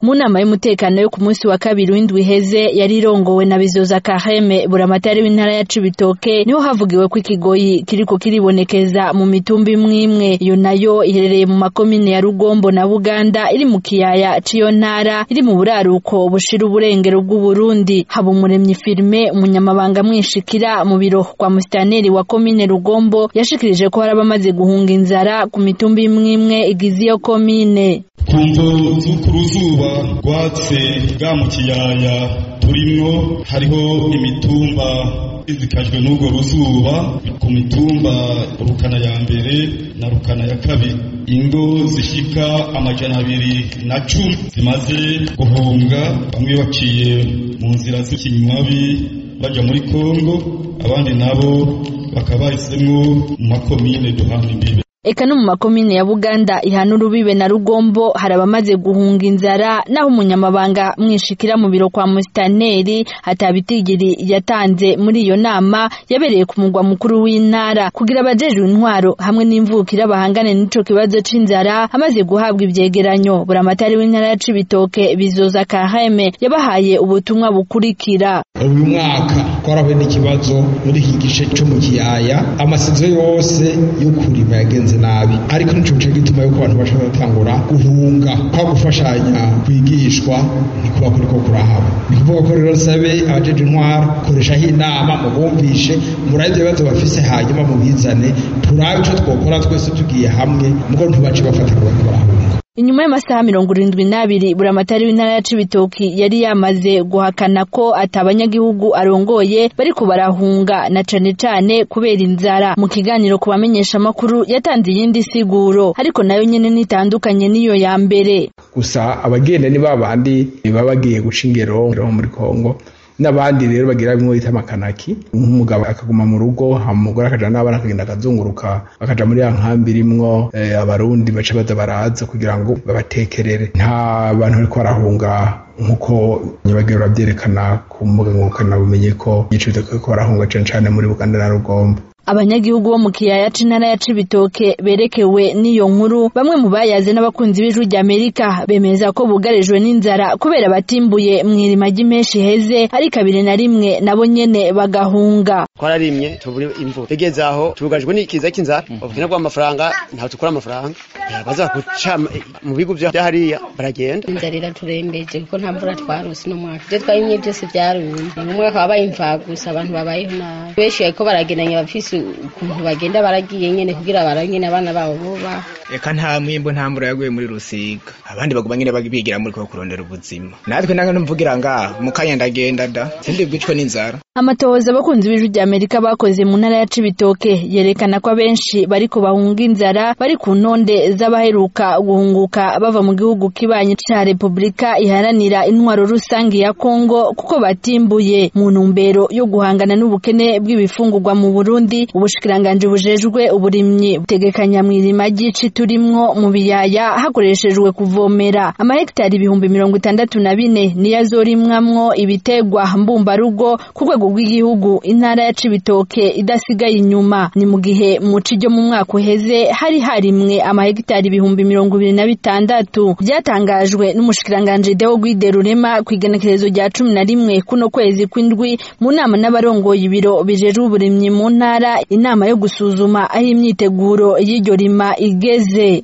mu nama y'umutekano yo ku munsi wa kabiri w'indwi iheze yari irongowe na bizoza kaheme buramatari w'intara ya cibitoke niho havugiwe ko ikigoyi kiriko kiribonekeza mu mitumba imwe imwe iyo nayo iherereye mu makomine ya rugombo na buganda iri mu kiyaya c'iyo ntara iri mu buraruko bushira uburengero bw'uburundi haba umuremyi firime umunyamabanga mwishikira mu biro kwa musitaneri wa komine rugombo yashikirije ko hari abamaze guhunga inzara ku mitumba imwe imwe igize iyo komine ku mvo z'uku ruzuba rwatse bwa mu kiyaya turimwo hariho imitumba izikajwe n'urwo ruzuba ku mitumba rukana ya mbere na rukana ya kabiri ingo zishika amajana abiri na cumi zimaze guhunga bamwe baciye mu nzira z'ikinywabi baja muri kongo abandi nabo bakaba bahisemwo mu makomine duhana imbibe eka no mu makomine ya buganda ihana urubibe na rugombo hari abamaze guhunga inzara naho umunyamabanga mwishikira mu biro kwa musitaneri hatabitigiri yatanze muri iyo nama yabereye ku mugwa mukuru w'intara kugira abajejwe intwaro hamwe n'imvukira bahangane n'ico kibazo c'inzara amaze guhabwa ivyegeranyo buramatari w'intara ya cibitoke bizoza kaheme yabahaye ubutumwa bukurikira uyu mwaka twarahuye n'ikibazo muri iki gice co mu kiyaya amasizo yose yo kurima yagenze nabi ariko nico gice gituma yuko abantu bashobora gutangura guhunga kwa gufashanya kwigishwa ntikuba kuriko kurahaba ni kuvuga ko rero sabe abajeje intwara koreshaho inama mubumvishe murabe ivyo bibazo bafise hanyuma mubizane turabe ico twokora twese tugiye hamwe mugo ntubace bafata ngo bariko barahunga inyuma y'amasaha mirongo irindwi n'abiri buramatari w'intara ya cibitoki yari yamaze guhakana ko ati abanyagihugu arongoye bariko barahunga na cane cane kubera inzara mu kiganiro ku bamenyeshamakuru yatanze iyindi siguro ariko nayo nyene nitandukanye n'iyo ya mbere gusa abagenda ni babandi baba bagiye guca ingero muri kongo n'abandi rero bagira bimwe bita amakanaki nk'umugabo akaguma mu rugo umugore akaja n'abana akagenda akazunguruka bakaja muri ya nkambi irimwo abarundi baca baza baraza kugira ngo babatekerere nta bantu bariko barahunga nk'uko nyabagiro babyerekana ku mbuga ngurukanabumenyi ko igice ko barahunga cane cane muri buganda na rugombo abanyagihugu bo mu kiyaya c'intara ya cibitoke berekewe n'iyo nkuru bamwe mu bayaze n'abakunzi b'ijwi ry'amerika bemeza ko bugarijwe n'inzara kubera batimbuye mw'irima ry'imenshi heze ari kabiri na rimwe nabo nyene bagahunga twararimye tubura imvura tugeze aho tubugarijwe n'ikiza cy'inzara ubukene bw'amafaranga ntaho tukura amafaranga baza guca mu bigo vya hariya baragenda inzara iraturembeje kuko nta mvura twarose no mwaka ivyo twarimye byose vyarumye mu mwaka wabaye imvagusa abantu babayeho nabi benshi bariko baragendanye bafise ukuntu bagenda baragiye nyene kugira baranyene abana babo boba eka nta mwimbo nta mvura yaguye muri rusiga abandi baguma nyene bigira muri ko kurondera ubuzima natwe nange numvugira ngaho mu kanya ndagenda da sindi bwicwe n'inzara amatohoza abakunzi b'ijwi rya amerika bakoze mu ntara ya cibitoke yerekana ko abenshi bariko bahunga inzara bari ku ntonde z'abaheruka guhunguka bava mu gihugu kibanyi ca repubulika iharanira intwaro rusangi ya kongo kuko batimbuye mu ntumbero yo guhangana n'ubukene bw'ibifungurwa mu burundi ubushikiranganji bujejwe uburimyi butegekanya mw'irima ry'ici turimwo mu biyaya hakoreshejwe kuvomera amahegitari ibihumbi mirongo itandatu na bine niyo azorimwamwo ibitegwa mbumbarugo ku rwego rw'igihugu intara ya cibitoke idasigaye inyuma ni mu gihe mu ci ryo mu mwaka uheze hari harimwe amahegitari ibihumbi mirongo ibiri na bitandatu byatangajwe n'umushikiranganji deo gwide rurema ku igenekerezo rya cumi na rimwe kuno kwezi kw'indwi mu nama n'abarongoye ibiro bijejwe uburimyi mu ntara inama yo gusuzuma aho imyiteguro y'iryo rima igeze